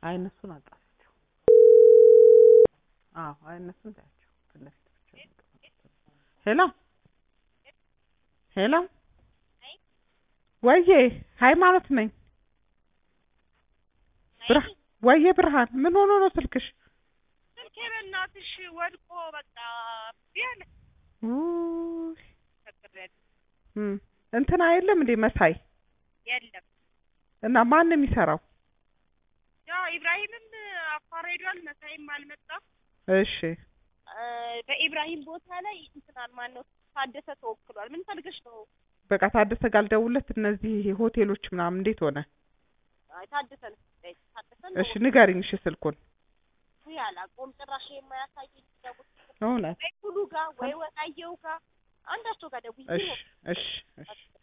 አይ እነሱን አጣራቸው። አዎ አይ እነሱን ታያቸው ፊት ለፊት ብቻ ነው የተቀመጡት። ሄሎ ሄሎ ወዬ ሃይማኖት ነኝ። ብርሃ ወዬ ብርሃን ምን ሆኖ ነው ስልክሽ? ስልኬ በእናትሽ ወድቆ በቃ ቢያለ ውይ ቸግሬያለሁ። እም እንትና የለም እንዴ መሳይ የለም እና ማን ነው የሚሰራው? ያው ኢብራሂምም አፋር ሄዷል። መሳይም አልመጣም። እሺ እ በኢብራሂም ቦታ ላይ እንትናን ማን ነው ታደሰ ተወክሏል። ምን ፈልገሽ ነው? በቃ ታደሰ ጋር ልደውልለት። እነዚህ ሆቴሎች ምናምን እንዴት ሆነ? አይ ታደሰ ነው ታደሰ ነው እሺ ንገሪኝ እሺ ስልኩን ያላቆም ጭራሽ የማያሳየኝ ደውል እውነት ወይ ሁሉ ጋር ወይ ወጣየው ጋር አንዳቸው ጋር ደውዬ እሺ እሺ እሺ